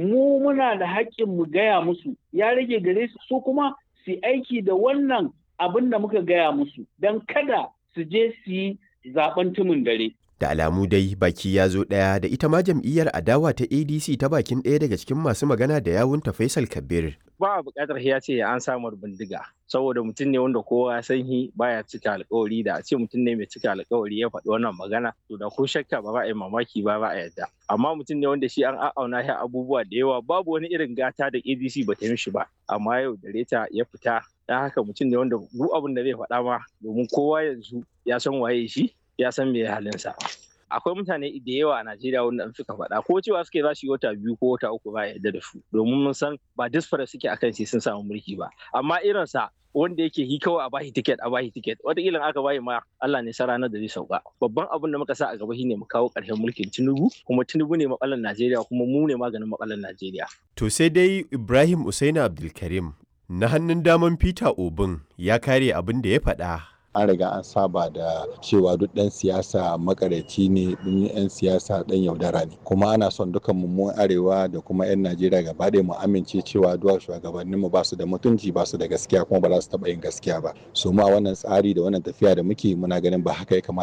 mu muna da haƙƙin mu gaya musu ya rage gare su su kuma su aiki da wannan abin da muka gaya musu don kada su je su yi zaben tumin dare. Da alamu dai baki ya zo ɗaya da ita ma jam'iyyar adawa ta ADC ta bakin ɗaya daga cikin masu magana da yawunta Faisal Kabir. Ba a buƙatar ya ce an samar bindiga saboda mutum ne wanda kowa ya san shi baya cika alƙawari da a ce mutum ne mai cika alƙawari ya faɗi wannan magana to da ko shakka ba za a yi mamaki ba ba a yadda amma mutum ne wanda shi an a'auna shi abubuwa da yawa babu wani irin gata da ADC ba ta yi mishi ba amma yau da reta ya fita dan haka mutum ne wanda duk abin da zai faɗa ma domin kowa yanzu ya san waye shi ya san me halinsa. Akwai mutane da yawa a Najeriya wanda an suka faɗa ko cewa suke za su yi wata biyu ko wata uku ba yarda da su domin mun san ba disfara suke akan sai sun samu mulki ba amma irinsa wanda yake hi kawai a bashi tiket a bashi tiket wataƙila aka bayi ma Allah ne sa ranar da zai sauka babban abin da muka sa a gaba shine mu kawo ƙarshen mulkin Tinubu kuma Tinubu ne matsalar Najeriya kuma mu ne maganin matsalar Najeriya. To sai dai Ibrahim Usaina Abdulkarim na hannun daman Peter Obin ya kare abin da ya faɗa an riga an saba da cewa duk ɗan siyasa makareci ne ɗin 'yan siyasa ɗan yaudara ne kuma ana son dukan mu arewa da kuma 'yan najeriya gaba ɗaya mu amince cewa duwa shugabannin mu basu da mutunci basu da gaskiya kuma ba za su taɓa yin gaskiya ba su ma wannan tsari da wannan tafiya da muke muna ganin ba haka ya kamata